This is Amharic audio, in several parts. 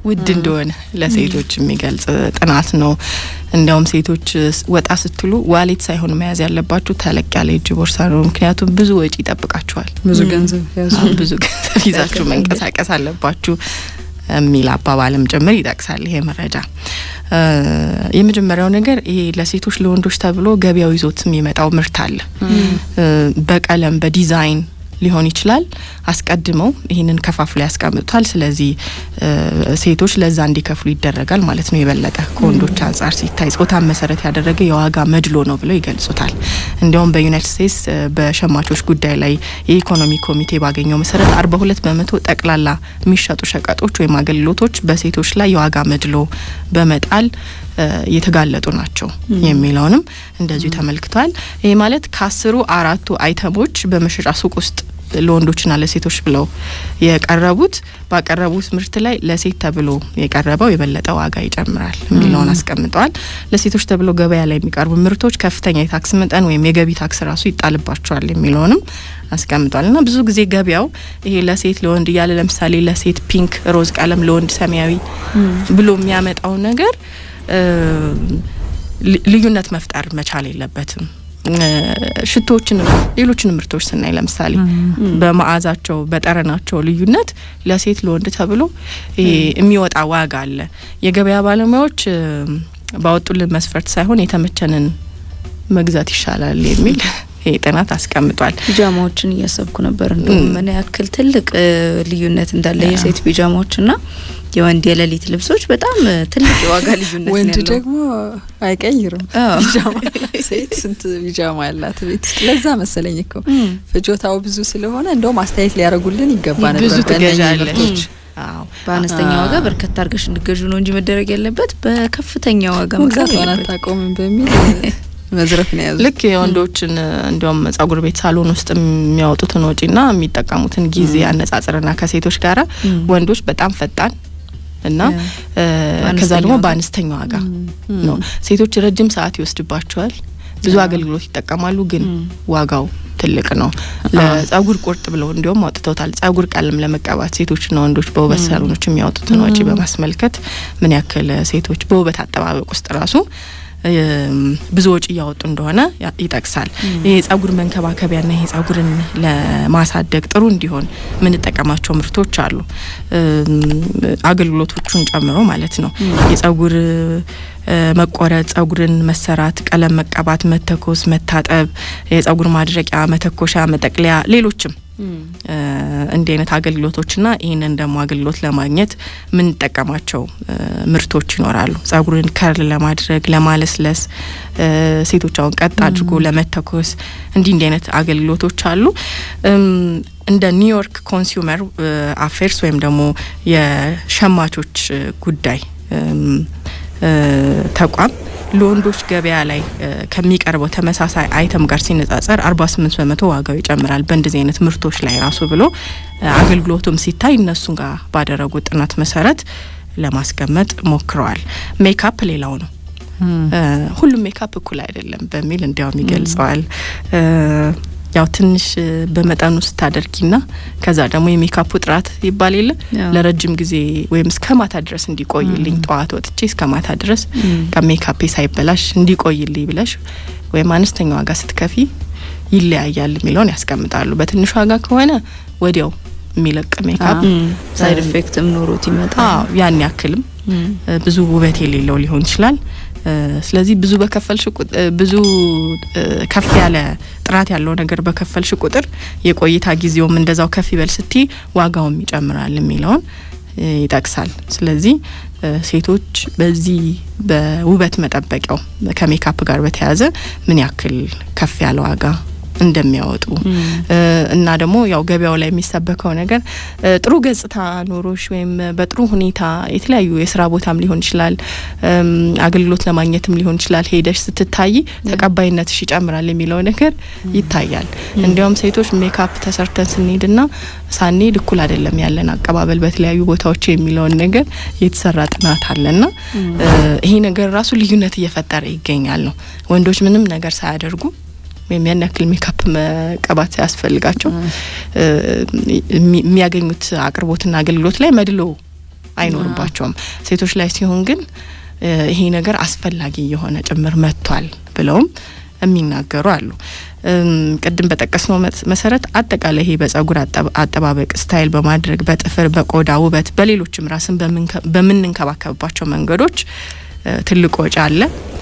ውድ እንደሆነ ለሴቶች የሚገልጽ ጥናት ነው። እንዲያውም ሴቶች ወጣ ስትሉ ዋሌት ሳይሆን መያዝ ያለባችሁ ተለቅ ያለ እጅ ቦርሳ ነው። ምክንያቱም ብዙ ወጪ ይጠብቃችኋል። ብዙ ገንዘብ ያዙ፣ ብዙ ገንዘብ ይዛችሁ መንቀሳቀስ አለባችሁ የሚል አባባልም ጭምር ይጠቅሳል ይሄ መረጃ። የመጀመሪያው ነገር ይሄ ለሴቶች ለወንዶች ተብሎ ገበያው ይዞት የሚመጣው ምርት አለ። በቀለም በዲዛይን ሊሆን ይችላል። አስቀድመው ይህንን ከፋፍሎ ያስቀምጡታል። ስለዚህ ሴቶች ለዛ እንዲከፍሉ ይደረጋል ማለት ነው። የበለጠ ከወንዶች አንጻር ሲታይ ጾታን መሰረት ያደረገ የዋጋ መድሎ ነው ብለው ይገልጹታል። እንዲያውም በዩናይትድ ስቴትስ በሸማቾች ጉዳይ ላይ የኢኮኖሚ ኮሚቴ ባገኘው መሰረት አርባ ሁለት በመቶ ጠቅላላ የሚሸጡ ሸቀጦች ወይም አገልግሎቶች በሴቶች ላይ የዋጋ መድሎ በመጣል የተጋለጡ ናቸው የሚለውንም እንደዚሁ ተመልክቷል። ይህ ማለት ከአስሩ አራቱ አይተሞች በመሸጫ ሱቅ ውስጥ ለወንዶችና ለሴቶች ብለው የቀረቡት ባቀረቡት ምርት ላይ ለሴት ተብሎ የቀረበው የበለጠ ዋጋ ይጨምራል የሚለውን አስቀምጠዋል። ለሴቶች ተብሎ ገበያ ላይ የሚቀርቡ ምርቶች ከፍተኛ የታክስ መጠን ወይም የገቢ ታክስ ራሱ ይጣልባቸዋል የሚለውንም አስቀምጧል። እና ብዙ ጊዜ ገበያው ይሄ ለሴት ለወንድ እያለ ለምሳሌ ለሴት ፒንክ ሮዝ ቀለም፣ ለወንድ ሰማያዊ ብሎ የሚያመጣው ነገር ልዩነት መፍጠር መቻል የለበትም። ሽቶዎችንም ሌሎችን ምርቶች ስናይ ለምሳሌ በመዓዛቸው በጠረናቸው ልዩነት ለሴት ለወንድ ተብሎ የሚወጣ ዋጋ አለ። የገበያ ባለሙያዎች ባወጡልን መስፈርት ሳይሆን የተመቸንን መግዛት ይሻላል የሚል ይሄ ጥናት አስቀምጧል። ቢጃማዎችን እያሰብኩ ነበር እንደውም ምን ያክል ትልቅ ልዩነት እንዳለ የሴት ቢጃማዎችና የወንድ የሌሊት ልብሶች በጣም ትልቅ የዋጋ ልዩነት ወንድ ያለው። ደግሞ አይቀይርም ቢጃማ። ሴት ስንት ቢጃማ ያላት ቤት ውስጥ። ለዛ መሰለኝ እኮ ፍጆታው ብዙ ስለሆነ እንደውም አስተያየት ሊያደርጉልን ይገባ ነበር። ብዙ በእነኚህ ትገዣለሽ። ምርቶች። አዎ በአነስተኛ ዋጋ በርከት አድርገሽ እንድገዡ ነው እንጂ መደረግ ያለበት በከፍተኛ ዋጋ መግዛት መግዛት ሆነ የለበት። አታቆምም በሚል መዝረፍ ነው የያዙት። ልክ የወንዶችን እንዲያውም ጸጉር ቤት ሳሎን ውስጥ የሚያወጡትን ወጪና የሚጠቀሙትን ጊዜ አነጻጽርና ከሴቶች ጋራ ወንዶች በጣም ፈጣን እና እ ከዛ በአነስተኛ ደግሞ ዋጋ። በአነስተኛ ዋጋ ነው። ሴቶች ረጅም ሰዓት ይወስድባቸዋል፣ ብዙ አገልግሎት ይጠቀማሉ፣ ግን ዋጋው ትልቅ ነው። ለጸጉር ቁርጥ ብለው እንዲሁም አውጥተውታል። ጸጉር ቀለም ለመቀባት ሴቶችና ወንዶች በውበት ሳሎኖች የሚያወጡትን ወጪ በማስመልከት ምን ያክል ሴቶች በውበት አጠባበቅ ውስጥ ራሱ እም፣ ብዙ ወጪ እያወጡ እንደሆነ ያ- ይጠቅሳል። ይሄ የጸጉር መንከባከቢያና ይሄ ጸጉርን ለማሳደግ ጥሩ እንዲሆን የምንጠቀማቸው ምርቶች አሉ፣ እም፣ አገልግሎቶቹን ጨምሮ ማለት ነው። የጸጉር እ፣ መቆረጥ፣ ጸጉርን መሰራት፣ ቀለም መቀባት፣ መተኮስ፣ መታጠብ፣ የጸጉር ማድረቂያ፣ መተኮሻ፣ መጠቅለያ፣ ሌሎችም እ፣ እንዲህ አይነት አገልግሎቶችና ይህንን ደግሞ አገልግሎት ለማግኘት የምንጠቀማቸው እ፣ ምርቶች ይኖራሉ። ጸጉርን ከርል ለማድረግ ለማለስለስ፣ እ፣ ሴቶች አሁን ቀጥ አድርጎ ለመተኮስ እንዲህ እንዲህ አይነት አገልግሎቶች አሉ። እም፣ እንደ ኒውዮርክ ኮንሱመር አፌርስ ወይም ደግሞ የሸማቾች እ፣ ጉዳይ እም፣ እ፣ ተቋም ለወንዶች ገበያ ላይ እ፣ ከሚቀርበው ተመሳሳይ አይተም ጋር ሲነጻጸር 48 በመቶ ዋጋው ይጨምራል በእንደዚህ አይነት ምርቶች ላይ ራሱ ብሎ እ፣ አገልግሎቱም ሲታይ እነሱን ጋር ባደረጉት ጥናት መሰረት ለማስቀመጥ ሞክረዋል። ሜካፕ ሌላው ነው። እ፣ ሁሉም ሜካፕ እኩል አይደለም በሚል እንዲያውም ይገልጸዋል። እ፣ ያው ትንሽ እ፣ በመጠኑ ስታደርጊና ከዛ ደግሞ የሜካፑ ጥራት ይባል የለ ያው። ለረጅም ጊዜ ወይም እስከ ማታ ድረስ እንዲቆይልኝ ጠዋት ወጥቼ እስከ ማታ ድረስ ከሜካፔ ሳይበላሽ እንዲቆይልኝ ብለሽ ወይም አነስተኛ ዋጋ ስትከፊ ይለያያል የሚለውን ያስቀምጣሉ። በትንሽ ዋጋ ከሆነ ወዲያው የሚለቅ ሜካፕ ሳይድ ኢፌክትም ኖሮት ይመጣል። አዎ ያን ያክልም እ፣ ብዙ ውበት የሌለው ሊሆን ይችላል። እ፣ ስለዚህ ብዙ በከፈልሽ ቁጥር ብዙ እ፣ ከፍ ያለ ጥራት ያለው ነገር በከፈልሽ ቁጥር የቆይታ ጊዜውም እንደዛው ከፍ ይበል ስቲ ዋጋውም ይጨምራል የሚለውን እ፣ ይጠቅሳል። ስለዚህ እ፣ ሴቶች በዚህ በውበት መጠበቂያው ከሜካፕ ጋር በተያያዘ ምን ያክል ከፍ ያለ ዋጋ እንደሚያወጡ እ፣ እና ደግሞ ያው ገበያው ላይ የሚሰበከው ነገር እ፣ ጥሩ ገጽታ ኖሮሽ ወይም በጥሩ ሁኔታ የተለያዩ የስራ ቦታም ሊሆን ይችላል እም፣ አገልግሎት ለማግኘትም ሊሆን ይችላል ሄደሽ ስትታይ ተቀባይነትሽ ይጨምራል የሚለው ነገር ይታያል። እንዲያውም ሴቶች ሜካፕ ተሰርተን ስንሄድና ሳንሄድ እኩል አይደለም ያለን አቀባበል በተለያዩ ቦታዎች የሚለውን ነገር የተሰራ ጥናት አለና እ፣ ይሄ ነገር ራሱ ልዩነት እየፈጠረ ይገኛል ነው ወንዶች ምንም ነገር ሳያደርጉ ወይም ያን ያክል ሜካፕ መቀባት ሳያስፈልጋቸው እ፣ የሚ- የሚያገኙት አቅርቦትና አገልግሎት ላይ መድሎ አይኖርባቸውም። ሴቶች ላይ ሲሆን ግን ይሄ ነገር አስፈላጊ የሆነ ጭምር መጥቷል ብለውም የሚናገሩ አሉ። ቅድም በጠቀስነው መሰረት አጠቃላይ ይሄ በጸጉር አጠባበቅ ስታይል በማድረግ በጥፍር፣ በቆዳ ውበት፣ በሌሎችም ራስን በምንንከባከብባቸው መንገዶች ትልቅ ወጪ አለ።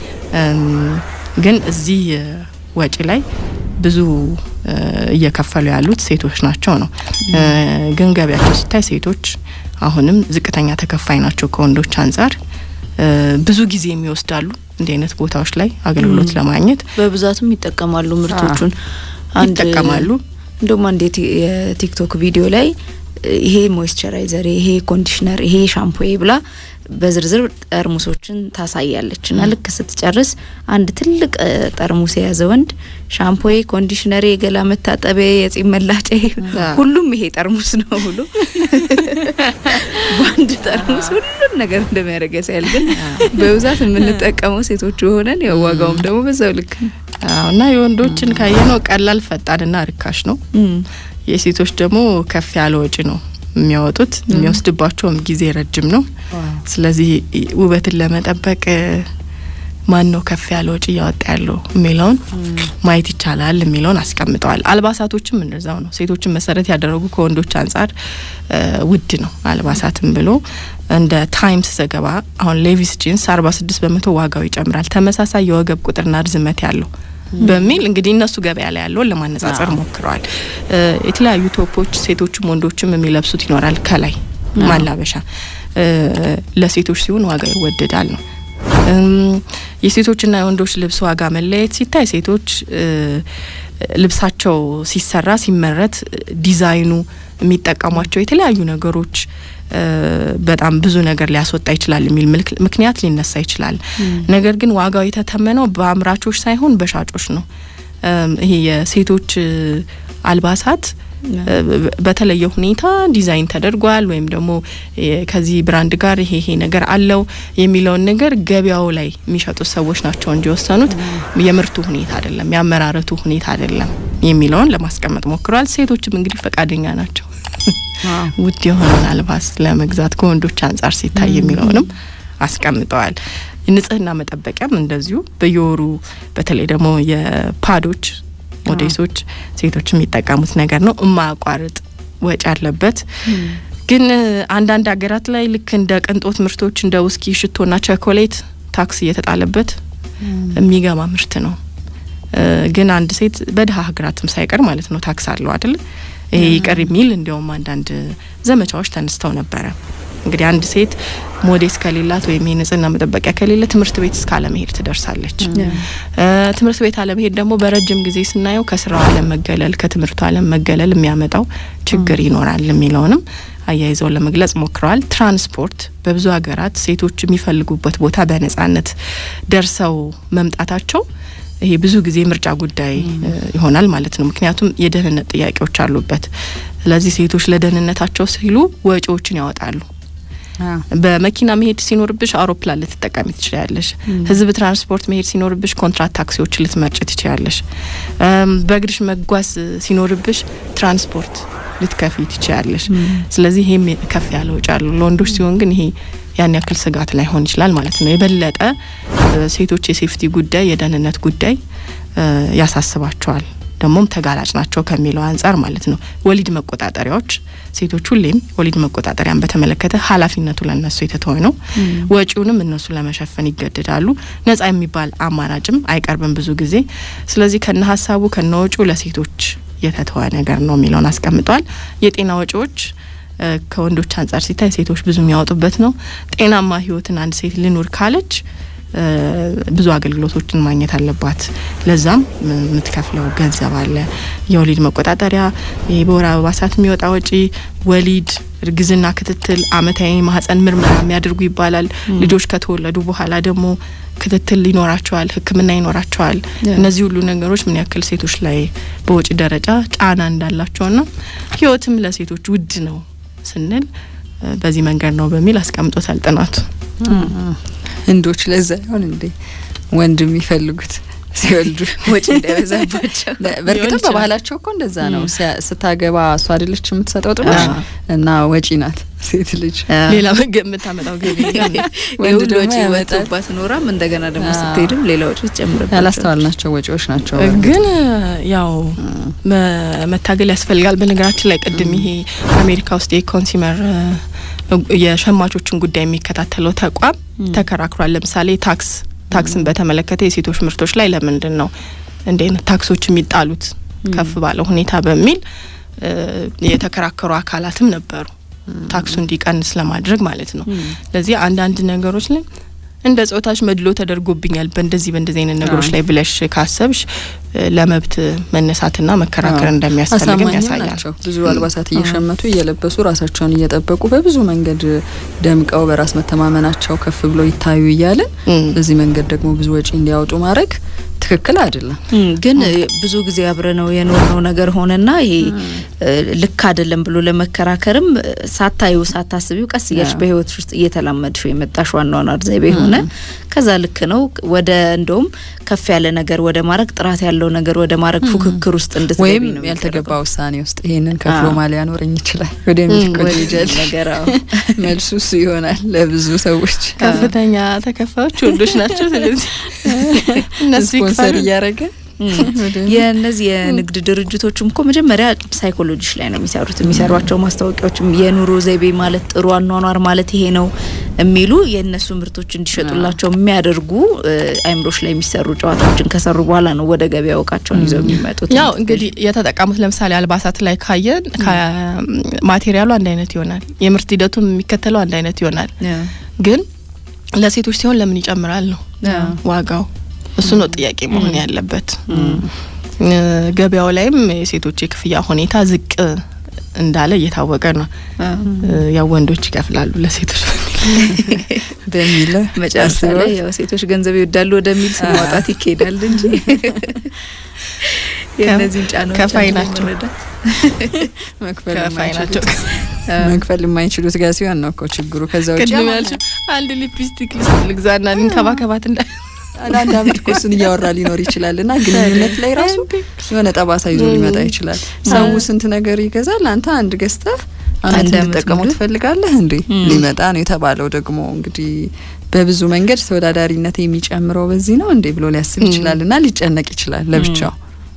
ግን እዚህ ወጪ ላይ ብዙ እየከፈሉ ያሉት ሴቶች ናቸው ነው። ግን ገቢያቸው ሲታይ ሴቶች አሁንም ዝቅተኛ ተከፋይ ናቸው ከወንዶች አንጻር። ብዙ ጊዜ የሚወስዳሉ እንዲህ አይነት ቦታዎች ላይ አገልግሎት ለማግኘት በብዛትም ይጠቀማሉ ምርቶቹን ይጠቀማሉ። እንደውም አንድ የቲክቶክ ቪዲዮ ላይ ይሄ ሞይስቸራይዘር፣ ይሄ ኮንዲሽነር፣ ይሄ ሻምፖ ብላ በዝርዝር ጠርሙሶችን ታሳያለች እና ልክ ስትጨርስ አንድ ትልቅ ጠርሙስ የያዘ ወንድ ሻምፖዬ፣ ኮንዲሽነሬ፣ የገላ መታጠቢያ፣ የጺም መላጫ ሁሉም ይሄ ጠርሙስ ነው ብሎ በአንድ ጠርሙስ ሁሉም ነገር እንደሚያደርግ ያሳያል። ግን በብዛት የምንጠቀመው ሴቶቹ ሆነን ያው ዋጋውም ደግሞ በዛው ልክ ነው እና የወንዶችን ካየነው ቀላል ፈጣንና ርካሽ ነው። የሴቶች ደግሞ ከፍ ያለ ወጪ ነው የሚያወጡት የሚወስድባቸውም ጊዜ ረጅም ነው። ስለዚህ ውበትን ለመጠበቅ ማን ነው ከፍ ያለ ወጪ እያወጣ ያለው የሚለውን ማየት ይቻላል የሚለውን አስቀምጠዋል። አልባሳቶችም እንደዛው ነው። ሴቶችን መሰረት ያደረጉ ከወንዶች አንጻር ውድ ነው አልባሳትም ብሎ እንደ ታይምስ ዘገባ አሁን ሌቪስ ጂንስ አርባ ስድስት በመቶ ዋጋው ይጨምራል ተመሳሳይ የወገብ ቁጥርና ርዝመት ያለው በሚል እንግዲህ እነሱ ገበያ ላይ ያለውን ለማነጻጸር ሞክረዋል። የተለያዩ ቶፖች ሴቶችም ወንዶችም የሚለብሱት ይኖራል። ከላይ ማላበሻ ለሴቶች ሲሆን ዋጋ ይወደዳል ነው። የሴቶችና የወንዶች ልብስ ዋጋ መለየት ሲታይ ሴቶች ልብሳቸው ሲሰራ ሲመረት ዲዛይኑ የሚጠቀሟቸው የተለያዩ ነገሮች በጣም ብዙ ነገር ሊያስወጣ ይችላል የሚል ምክንያት ሊነሳ ይችላል። ነገር ግን ዋጋው የተተመነው በአምራቾች ሳይሆን በሻጮች ነው። ይሄ የሴቶች አልባሳት በተለየ ሁኔታ ዲዛይን ተደርጓል ወይም ደግሞ ከዚህ ብራንድ ጋር ይሄ ይሄ ነገር አለው የሚለውን ነገር ገበያው ላይ የሚሸጡት ሰዎች ናቸው እንጂ የወሰኑት የምርቱ ሁኔታ አይደለም፣ ያመራረቱ ሁኔታ አይደለም የሚለውን ለማስቀመጥ ሞክረዋል። ሴቶችም እንግዲህ ፈቃደኛ ናቸው ውድ የሆነውን አልባስ ለመግዛት ከወንዶች አንጻር ሲታይ የሚለውንም አስቀምጠዋል። ንጽህና መጠበቂያም እንደዚሁ በየወሩ በተለይ ደግሞ የፓዶች ሞዴሶች ሴቶች የሚጠቀሙት ነገር ነው። የማያቋርጥ ወጪ አለበት። ግን አንዳንድ ሀገራት ላይ ልክ እንደ ቅንጦት ምርቶች እንደ ውስኪ፣ ሽቶና ቸኮሌት ታክስ እየተጣለበት የሚገባ ምርት ነው። ግን አንድ ሴት በድሀ ሀገራትም ሳይቀር ማለት ነው ታክስ አለው አይደል? ይሄ ይቅር የሚል እንዲያውም አንዳንድ ዘመቻዎች ተነስተው ነበረ። እንግዲህ አንድ ሴት ሞዴስ ከሌላት ወይም የንጽህና መጠበቂያ ከሌለ ትምህርት ቤት እስከ አለመሄድ ትደርሳለች። ትምህርት ቤት አለመሄድ ደግሞ በረጅም ጊዜ ስናየው ከስራው አለም መገለል፣ ከትምህርቱ አለም መገለል የሚያመጣው ችግር ይኖራል የሚለውንም አያይዘው ለመግለጽ ሞክረዋል። ትራንስፖርት በብዙ ሀገራት ሴቶች የሚፈልጉበት ቦታ በነጻነት ደርሰው መምጣታቸው ይሄ ብዙ ጊዜ ምርጫ ጉዳይ ይሆናል ማለት ነው። ምክንያቱም የደህንነት ጥያቄዎች አሉበት። ስለዚህ ሴቶች ለደህንነታቸው ሲሉ ወጪዎችን ያወጣሉ። በመኪና መሄድ ሲኖርብሽ አውሮፕላን ልትጠቀሚ ትችላለሽ። ህዝብ ትራንስፖርት መሄድ ሲኖርብሽ ኮንትራት ታክሲዎች ልትመርጭ ትችላለሽ። በእግርሽ መጓዝ ሲኖርብሽ ትራንስፖርት ልትከፊ ትችላለሽ። ስለዚህ ይሄም ከፍ ያለ ወጪ አለው። ለወንዶች ሲሆን ግን ይሄ ያን ያክል ስጋት ላይሆን ይችላል ማለት ነው። የበለጠ ሴቶች የሴፍቲ ጉዳይ የደህንነት ጉዳይ ያሳስባቸዋል ደግሞም ተጋላጭ ናቸው ከሚለው አንጻር ማለት ነው። ወሊድ መቆጣጠሪያዎች ሴቶች ሁሌም ወሊድ መቆጣጠሪያን በተመለከተ ኃላፊነቱ ለነሱ የተተወ ነው። ወጪውንም እነሱ ለመሸፈን ይገደዳሉ። ነጻ የሚባል አማራጭም አይቀርብም ብዙ ጊዜ። ስለዚህ ከነ ሀሳቡ ከነ ወጪው ለሴቶች የተተወ ነገር ነው የሚለውን አስቀምጧል። የጤና ወጪዎች ከወንዶች አንጻር ሲታይ ሴቶች ብዙ የሚያወጡበት ነው። ጤናማ ህይወትን አንድ ሴት ልኑር ካለች ብዙ አገልግሎቶችን ማግኘት አለባት። ለዛም የምትከፍለው ገንዘብ አለ። የወሊድ መቆጣጠሪያ፣ በወር አበባ ሰዓት የሚወጣ ወጪ፣ ወሊድ፣ እርግዝና ክትትል፣ አመታዊ ማህጸን ምርመራ የሚያደርጉ ይባላል። ልጆች ከተወለዱ በኋላ ደግሞ ክትትል ይኖራቸዋል፣ ሕክምና ይኖራቸዋል። እነዚህ ሁሉ ነገሮች ምን ያክል ሴቶች ላይ በወጪ ደረጃ ጫና እንዳላቸውና ህይወትም ለሴቶች ውድ ነው ስንል በዚህ መንገድ ነው በሚል አስቀምጦታል ጥናቱ። ህንዶች ለዛ ይሆን እንዴ ወንድ የሚፈልጉት ሲወልዱ ወጪ እንዳይበዛባቸው። በእርግጥም በባህላቸው እኮ እንደዛ ነው። ስታገባ እሷ አይደለች የምትሰጠው ጥሎሽ እና ወጪ ናት ሴት ልጅ ሌላ መገ የምታመጣው ገቢ ወንድ ደግሞ ወጪ ያመጣል። ወጥቶባት ኖራም እንደገና ደግሞ ስትሄድም ሌላ ወጪ ትጨምርባቸው። ያላስተዋልናቸው ወጪዎች ናቸው። ግን ያው መ- መታገል ያስፈልጋል። በነገራችን ላይ ቅድም ይሄ አሜሪካ ውስጥ የኮንሱመር የሸማቾችን ጉዳይ የሚከታተለው ተቋም ተከራክሯል። ለምሳሌ ታክስ ታክስን በተመለከተ የሴቶች ምርቶች ላይ ለምንድን ነው እንዲህ አይነት ታክሶች የሚጣሉት ከፍ ባለ ሁኔታ በሚል እ፣ የተከራከሩ አካላትም ነበሩ ታክሱ እንዲቀንስ ለማድረግ ማለት ነው። ለዚህ አንዳንድ ነገሮች ላይ እንደ ጾታሽ መድሎ ተደርጎብኛል በእንደዚህ በእንደዚህ አይነት ነገሮች ላይ ብለሽ ካሰብሽ እ፣ ለመብት መነሳትና መከራከር እንደሚያስፈልግም አሳማኝ ያሳያል። ናቸው። ብዙ አልባሳት እየሸመቱ እየለበሱ ራሳቸውን እየጠበቁ በብዙ መንገድ ደምቀው በራስ መተማመናቸው ከፍ ብሎ ይታዩ እያለን እም። በዚህ መንገድ ደግሞ ብዙ ወጪ እንዲያወጡ ማድረግ ትክክል አይደለም። እም፣ ግን ብዙ ጊዜ አብረነው የኖርነው ነገር ሆነና ይሄ እ፣ ልክ አይደለም ብሎ ለመከራከርም እ፣ ሳታዩ ሳታስቢው ቀስ እያልሽ አዎ። በህይወትሽ ውስጥ እየተላመድሽው የመጣሽ ዋናውን ዘይቤ ሆነ። ከዛ ልክ ነው ወደ እንደውም ከፍ ያለ ነገር ወደ ማድረግ ጥራት ያለው ነገር ወደ ማድረግ ፉክክር ውስጥ እንድትገቢ ወይም ነው ያልተገባ የሚደረገው። ውሳኔ ውስጥ ይሄንን ከፍሎ አዎ። ማ ሊያኖረኝ ይችላል ወደሚል እኮ ወደ ይሄዳል። ነገር አዎ። መልሱ እሱ ይሆናል ለብዙ ሰዎች ከፍተኛ ተከፋዮች ወንዶች ናቸው። ስለዚህ እነሱ ስፖንሰር ይክፈሉ። እያደረገ የእነዚህ የንግድ ድርጅቶችም እኮ መጀመሪያ ሳይኮሎጂሽ ላይ ነው የሚሰሩት። የሚሰሯቸው ማስታወቂያዎችም የኑሮ ዘይቤ ማለት ጥሩ አኗኗር ማለት ይሄ ነው የሚሉ የእነሱ ምርቶች እንዲሸጡላቸው የሚያደርጉ እ፣ አይምሮች ላይ የሚሰሩ ጨዋታዎችን ከሰሩ በኋላ ነው ወደ ገበያ እቃቸውን ይዘው የሚመጡት። ያው እንግዲህ የተጠቀሙት ለምሳሌ አልባሳት ላይ ካየን ማቴሪያሉ አንድ አይነት ይሆናል። የምርት ሂደቱም የሚከተለው አንድ አይነት ይሆናል። ግን ለሴቶች ሲሆን ለምን ይጨምራል ነው ዋጋው። እሱ ነው ጥያቄ መሆን ያለበት። እ፣ ገበያው ላይም የሴቶች የክፍያ ሁኔታ ዝቅ እንዳለ እየታወቀ ነው። እ፣ ያው ወንዶች ይከፍላሉ ለሴቶች በሚል በሚል መጨረሻ ላይ ያው ሴቶች ገንዘብ ይወዳሉ ወደሚል ስም ማውጣት ይካሄዳል እንጂ የእነዚህን ጫናዎች ከፋይ አንድ ላይ ናቸው። መረዳት መክፈል ከፋይ ናቸው። የማይችሉት መክፈል የማይችሉት ጋር ሲሆን ነው እኮ ችግሩ። ከዛ ውጭ ቅድም ያልሽው አንድ ሊፕስቲክ ልስ- ልግዛና ልንከባከባት እንዳ አንድ አመት እኮ እሱን እያወራ ሊኖር ይችላል እና ግንኙነት ላይ ራሱ የሆነ ጠባሳ ይዞ ሊመጣ ይችላል። ሰው ስንት ነገር ይገዛል። አንተ አንድ ገዝተህ አመት አንድ አመት እንድጠቀመው ሙሉ? ትፈልጋለህ እንዴ? ሊመጣ ነው የተባለው ደግሞ እንግዲህ በብዙ መንገድ ተወዳዳሪነት የሚጨምረው በዚህ ነው እንዴ ብሎ ሊያስብ ይችላል እና ሊጨነቅ ይችላል ለብቻው።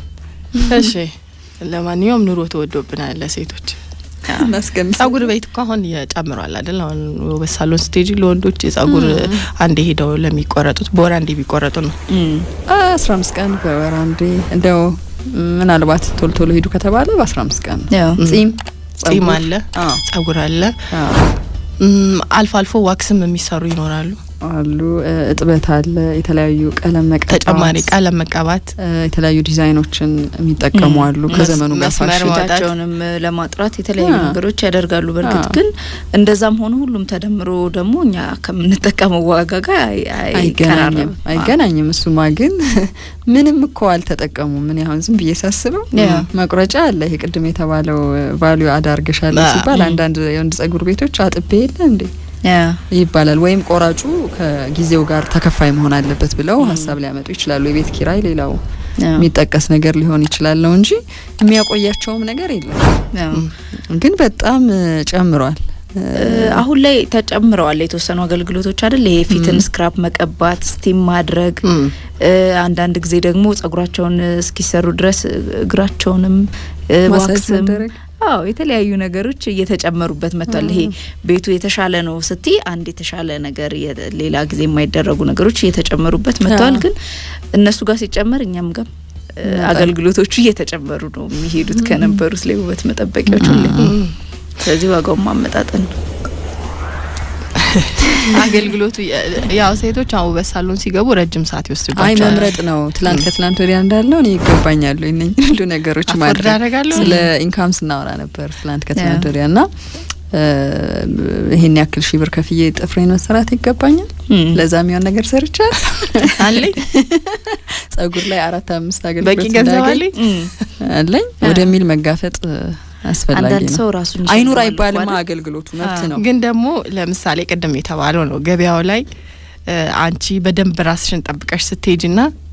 እሺ ለማንኛውም ኑሮ ተወዶብናል ለሴቶች። እናስቀምጥ ጸጉር ቤት እኮ አሁን ጨምሯል አይደል? አሁን ውበት ሳሎን ስቴጅ ለወንዶች የጸጉር አንዴ ሄደው ለሚቆረጡት በወር አንዴ ቢቆረጡ ነው። አስራ አምስት ቀን በወር አንዴ እንደው ምናልባት ቶሎ ቶሎ ሄዱ ከተባለ በአስራ አምስት ቀን ነው። ያው ጺም ጺም ጸጉር፣ አለ፣ አዎ፣ ጸጉር አለ። አዎ እም፣ አልፎ አልፎ ዋክስም የሚሰሩ ይኖራሉ። አሉ እ፣ እጥበት አለ፣ የተለያዩ ቀለም መቀባት፣ ተጨማሪ ቀለም መቀባት እ፣ የተለያዩ ዲዛይኖችን የሚጠቀሙ አሉ። ከዘመኑ ጋር መስመር ፋሽን ማውጣት። ፊታቸውንም ለማጥራት የተለያዩ አዎ። ነገሮች ያደርጋሉ። በእርግጥ አዎ። ግን እንደዛም ሆኖ ሁሉም ተደምሮ ደግሞ እኛ ከምንጠቀመው ዋጋ ጋር አይ- አይ- አይገናኝም አይቀራረብም። አይገናኝም። እሱማ ግን ምንም እኮ አልተጠቀሙም። ምን ያሁን ዝም ብዬ ሳስበው ያ። መቁረጫ አለ። ይሄ ቅድም የተባለው ቫሊዩ አዳርገሻለ አ- ሲባል ም። አንዳንድ የወንድ ጸጉር ቤቶች አጥቤ የለ እንዴ ያ ይባላል። ወይም ቆራጩ ከጊዜው ጋር ተከፋይ መሆን አለበት ብለው ሀሳብ ሊያመጡ ይችላሉ። የቤት ኪራይ ሌላው ያ የሚጠቀስ ነገር ሊሆን ይችላል ነው እንጂ የሚያቆያቸውም ነገር የለም። ያ ግን በጣም እ፣ ጨምሯል። እ፣ አሁን ላይ ተጨምረዋል የተወሰኑ አገልግሎቶች አይደል? ይሄ ፊትን ስክራፕ መቀባት፣ ስቲም ማድረግ እም፣ እ፣ አንዳንድ ጊዜ ደግሞ ጸጉራቸውን እስኪሰሩ ድረስ እግራቸውንም እ፣ ማሳጅ ዋክስም መደረግ አዎ የተለያዩ ነገሮች እየተጨመሩበት መጥቷል። ይሄ ቤቱ የተሻለ ነው ስቲ አንድ የተሻለ ነገር የ- ሌላ ጊዜ የማይደረጉ ነገሮች እየተጨመሩበት መጥተዋል። አዎ። ግን እነሱ ጋር ሲጨመር እኛም ጋር እ፣ ይመጣል። አገልግሎቶቹ እየተጨመሩ ነው የሚሄዱት ከነበሩት ላይ ውበት መጠበቂያዎች ሁሌ። ስለዚህ ዋጋውን ማመጣጠን ነው። አገልግሎቱ የ- ያው ሴቶች አሁን ውበት ሳሎን ሲገቡ ረጅም ሰዓት አይ ይወስድባቸዋል። መምረጥ ነው። ትላንት ከትላንት ወዲያ እንዳለው እኔ ይገባኛሉ እነኝ ሁሉ ነገሮች አፎርድ ማድረግ አደርጋለሁ። ስለ ኢንካም ስናወራ ነበር ትላንት ከትላንት ያ። ወዲያ እና እ፣ ይሄን ያክል ሺህ ብር ከፍዬ ጥፍሬን መሰራት ይገባኛል። እም። ለዛ የሚሆን ነገር ሰርቻል። አለኝ ጸጉር ላይ አራት አምስት በቂ አገልግሎት ገንዘብ እንዳገኝ አለኝ። እም። አለኝ ወደሚል መጋፈጥ እ፣ አስፈላጊ አንዳንድ ነው። ሰው ራሱን አይኑር ይሸልማል አይባልማ እኮ አይደል? አገልግሎቱ መብት ነው። ግን ደግሞ ለምሳሌ ቅድም የተባለው ነው ገበያው ላይ እ፣ አንቺ በደንብ ራስሽን ጠብቀሽ ስትሄጅ ና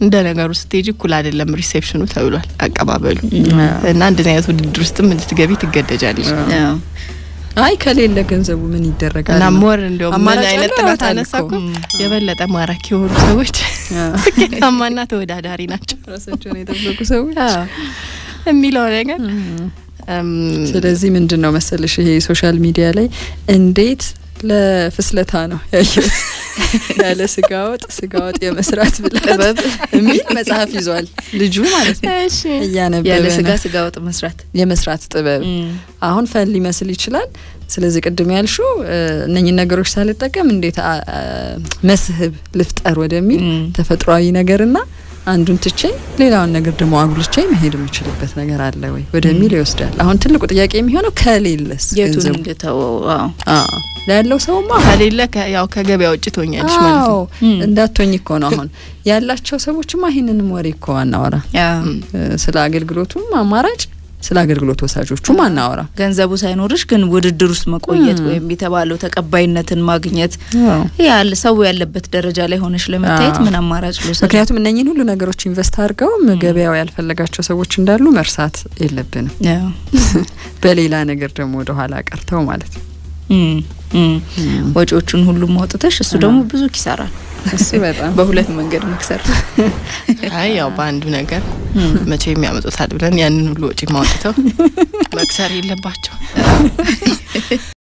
እንደ ነገሩ ስትሄጂ እኩል አይደለም ሪሴፕሽኑ ተብሏል አቀባበሉ እና እንደዚህ አይነት ውድድር ውስጥም እንድትገቢ ትገደጃለች። አይ ከሌለ ገንዘቡ ምን ይደረጋል? እና ሞር እንደውም ምን አማራጭ አይነት ያለው ጥናት ያወጣል አነሳ እኮ እኮ። የበለጠ ማራኪ የሆኑ ሰዎች ስኬታማና ተወዳዳሪ ናቸው ራሳቸውን የጠበቁ ሰዎች የሚለው ነገር እም፣ ስለዚህ ምንድን ነው መሰልሽ ይሄ ሶሻል ሚዲያ ላይ እንዴት ለፍስለታ ነው ያየሁት ያለ ስጋ ወጥ ስጋ ወጥ የመስራት ብላት ጥበብ የሚል መጽሐፍ ይዟል ልጁ ማለት ነው እሺ እያነበበ ያለ ስጋ ነው። ስጋ ወጥ መስራት የመስራት ጥበብ አሁን ፈን ሊመስል ይችላል። ስለዚህ ቅድም ያልሹ እነኝን ነገሮች ሳልጠቀም እንዴት አ- አ- መስህብ ልፍጠር ወደሚል ም። ተፈጥሯዊ ነገርና አንዱን ትቼ ሌላውን ነገር ደግሞ አጉልቼ መሄድ የምችልበት ነገር አለ ወይ ወደሚል ይወስዳል። አሁን ትልቁ ጥያቄ የሚሆነው ከሌለስ የቱን ገንዘቡ እንድተወው አዎ አዎ፣ ያለው ሰውማ ከሌለ ከ- ያው ከገበያ ውጭ ትሆኛለሽ ማለት አዎ ነው። እንዳትሆኝ እኮ ነው። አሁን ያላቸው ሰዎችማ ይህንንም ወሬ እኮ አናወራ አዎ። ስለ አገልግሎቱም አማራጭ ስለ አገልግሎት ወሳጆቹም አናወራ ገንዘቡ ሳይኖርሽ ግን ውድድር ውስጥ መቆየት ወይም የተባለው ተቀባይነትን ማግኘት ያለ ሰው ያለበት ደረጃ ላይ ሆነሽ ለመታየት አዎ። ምን አማራጭ ልውሰድ? ምክንያቱም እነኝን ሁሉ ነገሮች ኢንቨስት አድርገው ገበያው ያልፈለጋቸው ሰዎች እንዳሉ መርሳት የለብንም። አዎ። በሌላ ነገር ደግሞ ወደ ኋላ ቀርተው ማለት ነው። እም፣ እም። ወጪዎቹን ሁሉም አውጥተሽ እሱ ደግሞ ብዙ ኪሳራ ነው። እሱ በጣም በሁለት መንገድ መክሰር አይ ያው በአንዱ ነገር መቼ የሚያመጡታል ብለን ያንን ሁሉ ወጪ ማውጥተው መክሰር የለባቸው